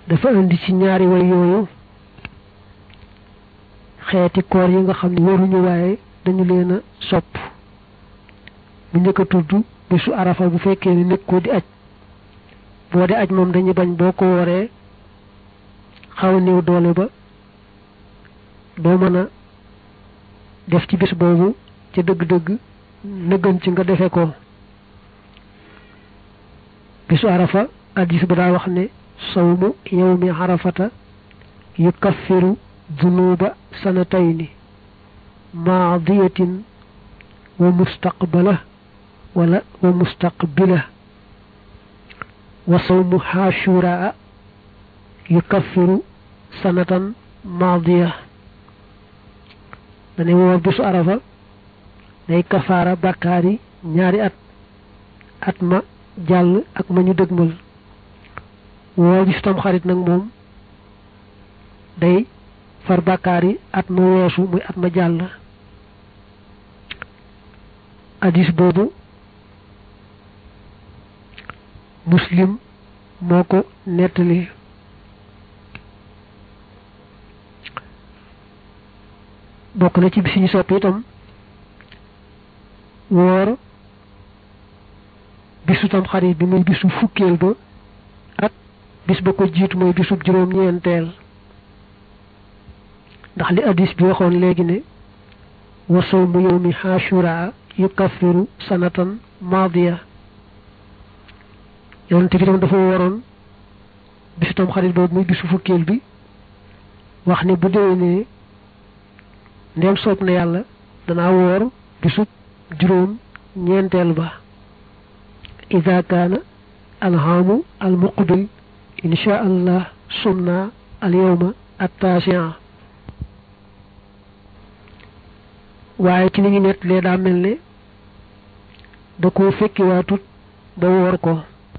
dafa indi ci ñaari way yooyu xeeti koor yi nga xam ne waruñu waaye dañu leen a sopp bu njëkk a tudd bisu arafa bu fekkee ni nekk ko di aj boo di aj moom dañuy bañ boo ko wooree xaw a néew doole ba doo mën a def ci bis boobu ca dëgg-dëgg nëggan ci nga defe ko bisu arafa addis ba daa wax ne sawmu yawmi arafata yukaffiru dunuba sanatayni maadiyatin wa mustaqbala wala wa mustaqbila wa sawmu xaashuraa yukaffiru sanatan maadiya dane woor bisu arafa day kafaara bàkkaari ñaari at at ma jàll ak ma ñu dëgmal woor bisu tam xarit nag moom day far bàkkaari at ma weesu muy at ma jàll hadis boobu muslim moo ko nettali bokk na ci bis ñu sopp itam woor bisu tam xarit bi muy bisu fukkeel ba ak bis ba ko jiitu mooy bisu juróom-ñeenteel ndax li addis bi waxoon léegi ne wa sawmu yawmi xaashuraa yukaffiru sanatan maadiya yonente bi tam dafa waroon bisu tam xarit boobu muy bisu fukkeel bi wax ne bu déwénee ndem soob na yàlla danaa woor bisub juróom ñeenteel ba ida kaana alhaamu almuqbil insha allah sumna alyawma attaasi'a waaye ci li ñu nett lee daa mel ne da koo fekki waatut ba woor ko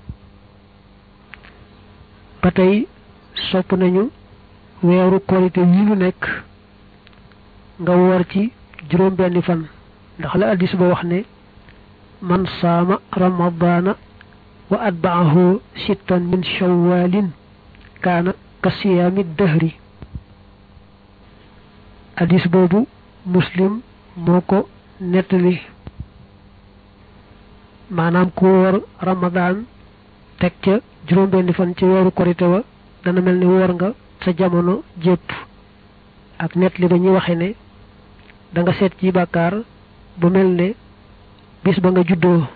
ba tey sopp nañu weeru korite yi ñu nekk nga woor ci juróom benni fan ndax la addis ba wax ne man saama ramadaana wa atbaahu sittan min shawalin kaana ka siyaami dahri addis boobu muslim moo ko nettali maanaam ku woor ramadaan teg ca juróom benni fan ci weeru korite wa dana mel ni woor nga sa jamono jépp ak nettali ba ñuy waxe ne da nga seet ci bàkkaar bu mel ne bis ba nga juddoo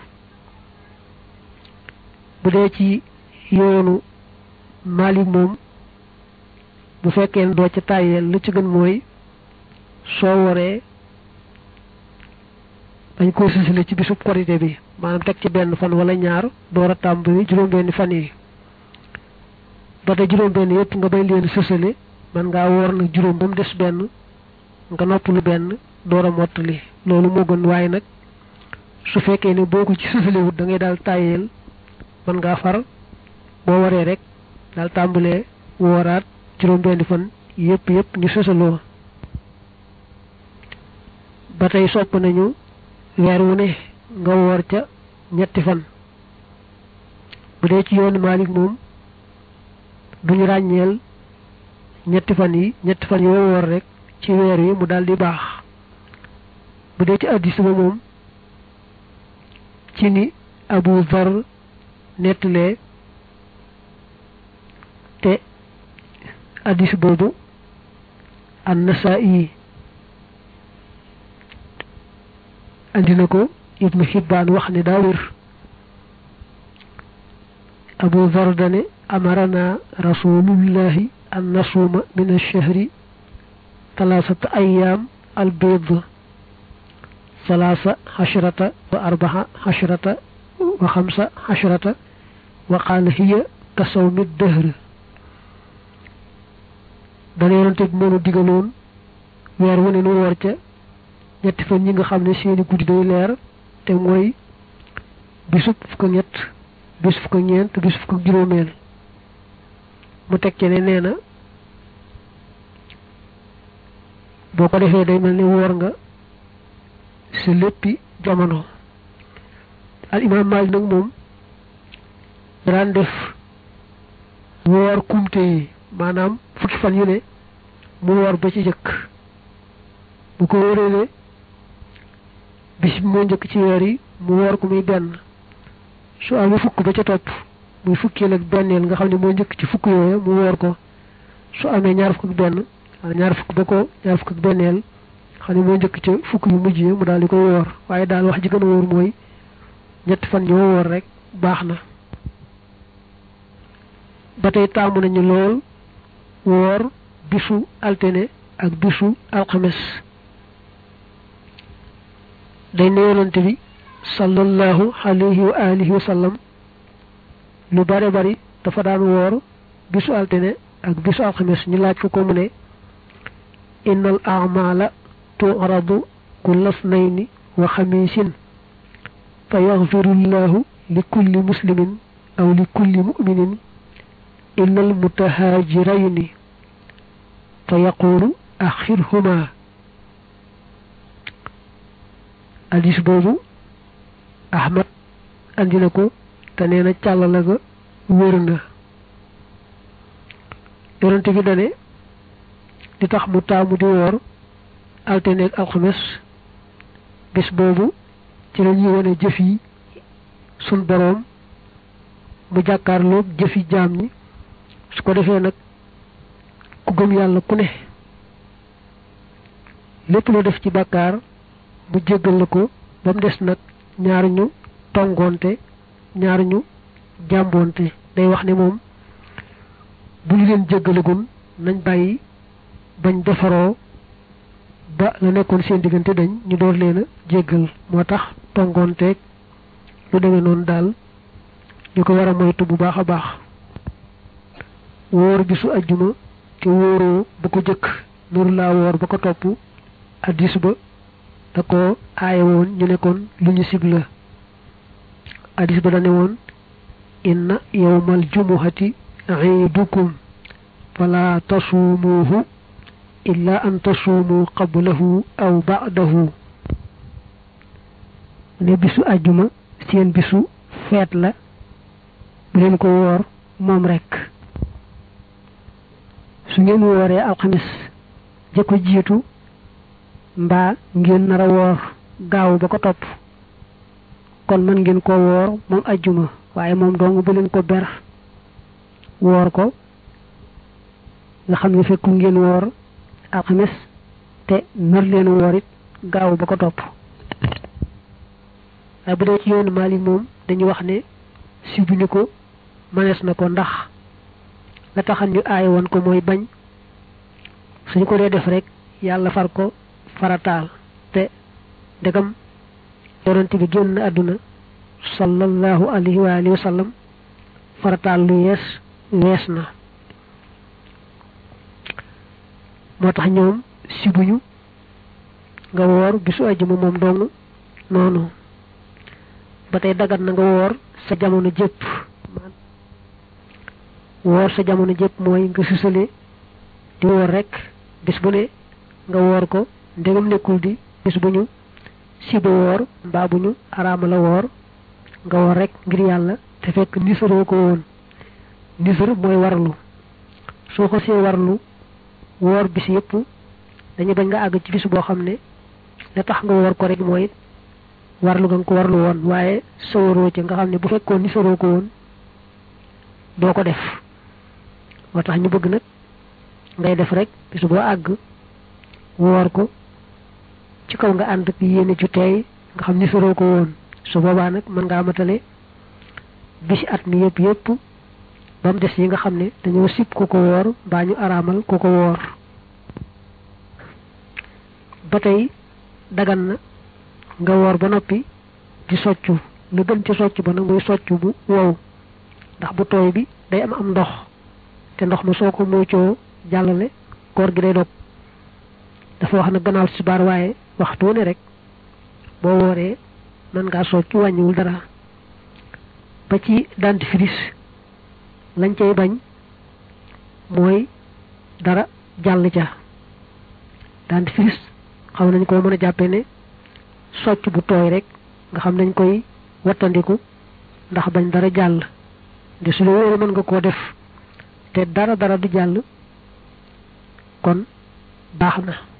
bu dee ci yoonu Maalik moom bu fekkee ne doo ca tàyyeel lu ci gën mooy soo waree dañ ko sësale ci bisub korité bi maanaam teg ci benn fan wala ñaar door a tàmbali juróom-benni fan yi ba te juróom-benn yëpp nga bay leen sësale man ngaa woor nag juróom ba mu des benn nga noppalu benn door a mottali loolu moo gën waaye nag su fekkee ne boo ko ci sësalewut da ngay daal tàyyeel man ngaa far boo waree rek daal tàmbalee wooraat juróom-benni fan yëpp yëpp ñu sësaloo ba tey sopp nañu weer wu ne nga woor ca ñetti fan bu dee ci yoonu Maalik moom duñu ràññeel ñetti fan yi ñetti fan yoo woor rek ci weer wi mu daal di baax bu dee ci addis ba moom ci ni Abu Dhar nettalee te addis boobu an-Nasaa'i andi na ko Ibnu Hibbaan wax ne daa wér Abu Dhar dane amarana rasulullahi an nasuuma min ash-shahri talaasata ayyaam al-bayd salaasa xashrata wa arbaxa xashrata wa xamsa xashrata wa qaala hiya ka sawmi dëhr dana yonante bi moonu digaloon weer wu ne nu woor ca ñetti fan ñi nga xam ne seeni guddi day leer te mooy bisub fukk ak ñett bisub fukk ak ñeent bisub fukk ak juróomeel mu teg ci ne nee na boo ko defee day mel ni woor nga sa léppi jamono al imaam Maalik nag moom daan def woor kumte yi maanaam fukki fan yu ne mu woor ba ci jëkk bu ko wóoree bis bi moo njëkk ci weer yi mu woor ko muy benn su amee fukk ba ca topp muy fukkeel ak benneel nga xam ne moo njëkk ci fukk yooyu mu woor ko su amee ñaar fukk ak benn ñaar fukk ba ko ñaar fukk ak benneel xam ne moo njëkk ca fukk yu mujj yi mu daal di koy woor waaye daal wax ji gën a wóor mooy ñetti fan ñoo woor rek baax na ba tey taamu nañu lool woor bisu altine ak bisu alxames day ne yonante bi sallallahu alayhi wa alihi wa sallam lu bare bari dafa daan woor bisu altine ak bisu alxames ñu laaj ko ko mu ne innal a'mala tu'radu kulla snayni wa xamisin fa yaxfiru llahu li kulli muslimin aw li kulli mu'minin illa al mutahaajirayni fa yaqulu axirhuma hadis boobu ahmad andi na ko te nee na càllala ga wér na yonente bi dane di tax mu taamu di woor altine ak alxames bis boobu ci la ñuy wane jëf yi sun boroom mu jàkkaarloog jëfi jaam ñi su ko defee nag ku gëm yàlla ku ne lépp lu def ci bàkkaar mu jéggal la ko ba mu des nag ñaar ñu tongoonte ñaar ñu jàmboonte day wax ne moom bu ñu leen jéggalagun nañ bàyyi bañ defaroo ba la nekkoon seen diggante dañ ñu door leen a jéggal moo tax tongoonteeg lu demee noonu daal ñu ko war a moytu bu baax a baax wóor bisu ajjuma te wóoroo bu ko jëkk nuru laa woor ba ko topp addis ba da ko aaye woon ñu nekkoon lu ñu sib la addis ba da ne woon inna yawmal jumuhati iidukum fala tasuumuhu illa an tasuumu qablahu aw ba'dahu ne bisu ajjuma seen bisu feet la bu leen ko woor moom rekk su ngeen wooree alxamis ja ko jiitu mbaa ngeen nar a woor gaaw ba ko topp kon mën ngeen ko woor moom ajjuma waaye moom dong bu leen ko ber woor ko nga xam ne fekku ngeen woor alxames te nar leen woor it gaaw ba ko topp waaye bu dee ci yoonu Maalik moom dañu wax ne si bu ñu ko mënees na ko ndax la taxan ñu aay woon ko mooy bañ suñu ko dee def rek yàlla far ko farataal te ndegam yonent bi génn àdduna sallallahu alayhi wa alihi wa sallam farataal lu yees wees na moo tax ñoom sibuñu nga woor bisu ajjuma moom dong noonu ba tey dagat na nga woor sa jamono jépp woor sa jamono jépp mooy nga susale di woor rek bis bu ne nga woor ko ndegam nekkul di bis bu ñu siba woor mbaa bu ñu araama la woor nga woor rek ngir yàlla te fekk nisaroo ko woon nisar mooy warlu soo ko see warlu woor bis yépp dañu bañ nga àgg ci bis boo xam ne la tax nga woor ko rek mooy warlu nga ko warlu woon waaye sawaroo ci nga xam ne bu fekkoon nisaroo ko woon doo ko def moo tax ñu bëgg nag ngay def rek bis boo àgg woor ko ci kaw nga ànd ak yéene ju teey nga xam ni soroo ko woon su boobaa nag mën ngaa matale bisi at mi yëpp yëpp ba mu des yi nga xam ne dañoo sib ku ko woor mbaa ñu araamal ku ko woor ba tey dagan na nga woor ba noppi di soccu lu gën ci soccu ba nag muy soccu bu wow ndax bu tooy bi day am am ndox te ndox ma soo ko moocoo jàllale koor gi day dog dafa wax na gannaaw si baar waaye waxtu ne rek boo wooree mën ngaa soccu wàññiwul dara ba ci dentifrice lañ cay bañ mooy dara jàll ca dentifrice xam nañ ko mën a jàppe ne socc bu tooy rek nga xam nañ koy wattandiku ndax bañ dara jàll de su la wóoree mën nga koo def te dara dara du jàll kon baax na